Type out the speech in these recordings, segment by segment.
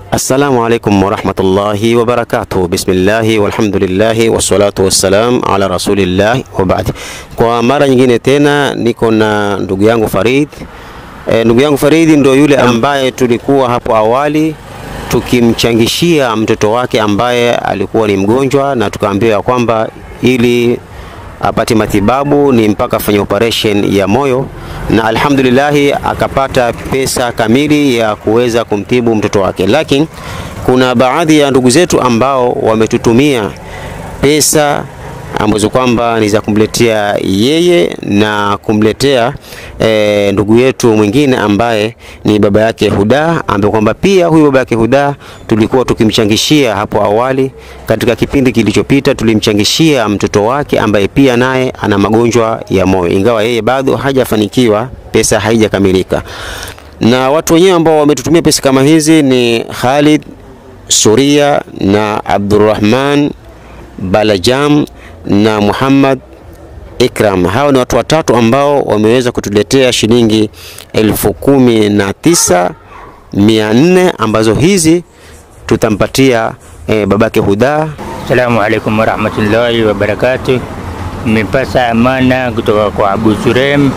Assalamu alaikum warahmatullahi wabarakatuh. Bismillahi walhamdulillahi wassalatu wassalam ala rasulillahi wa baad. Kwa mara nyingine tena niko na ndugu yangu Farid. E, ndugu yangu Farid ndio yule ambaye tulikuwa hapo awali tukimchangishia mtoto wake ambaye alikuwa ni mgonjwa, na tukaambiwa kwamba ili apate matibabu ni mpaka afanye operation ya moyo, na alhamdulillahi akapata pesa kamili ya kuweza kumtibu mtoto wake. Lakini kuna baadhi ya ndugu zetu ambao wametutumia pesa ambazo kwamba ni za kumletea yeye na kumletea e, ndugu yetu mwingine ambaye ni baba yake Huda, ambaye kwamba pia huyu baba yake Huda tulikuwa tukimchangishia hapo awali. Katika kipindi kilichopita tulimchangishia mtoto wake ambaye pia naye ana magonjwa ya moyo, ingawa yeye bado hajafanikiwa, pesa haijakamilika. Na watu wenyewe ambao wametutumia pesa kama hizi ni Khalid Suria na Abdurrahman Balajam na Muhammad Ikram. Hawa ni watu watatu ambao wameweza kutuletea shilingi elfu kumi na tisa mia nne ambazo hizi tutampatia eh, babake Huda. Assalamu alaikum warahmatullahi wabarakatuh. Nimepata amana kutoka kwa Abu Surem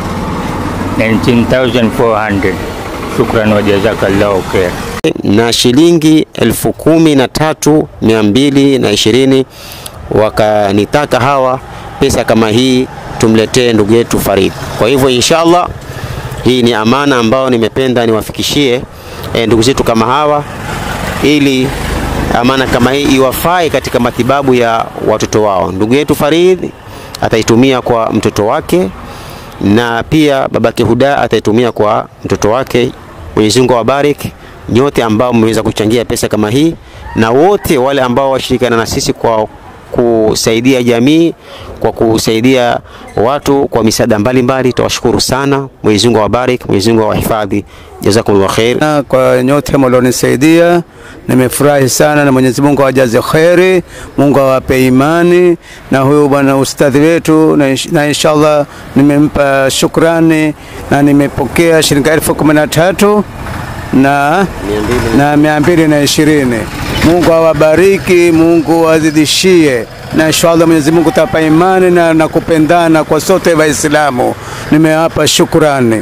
19400. Shukran wa jazakallahu khair. na shilingi elfu kumi na tatu mia mbili na ishirini wakanitaka hawa pesa kama hii tumletee ndugu yetu Farid. Kwa hivyo inshallah, hii ni amana ambayo nimependa niwafikishie e, ndugu zetu kama hawa, ili amana kama hii iwafae katika matibabu ya watoto wao. Ndugu yetu Farid ataitumia kwa mtoto wake na pia babake Huda ataitumia kwa mtoto wake. Mwenyezi Mungu awabariki nyote ambao mmeweza kuchangia pesa kama hii na wote wale ambao washirikiana na sisi kwa kusaidia jamii kwa kusaidia watu kwa misaada mbalimbali, tawashukuru sana. Mwenyezi Mungu awabariki, Mwenyezi Mungu awahifadhi. Jazakumullah khair. Na kwa nyote mlionisaidia nimefurahi sana, na Mwenyezi Mungu awajaze kheri, Mungu awape imani. Na huyu bwana ustadhi wetu, na insh- na inshallah nimempa shukrani na nimepokea shilingi elfu kumi na tatu na na mia mbili na ishirini. Mungu awabariki, Mungu azidishie na inshallah Mwenyezi Mungu tapa imani na, na kupendana kwa sote Waislamu. Nimewapa shukrani.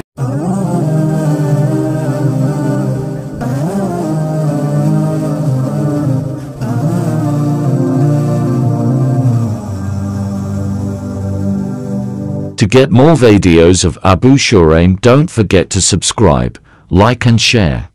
To get more videos of Abu Shuraim don't forget to subscribe, like and share.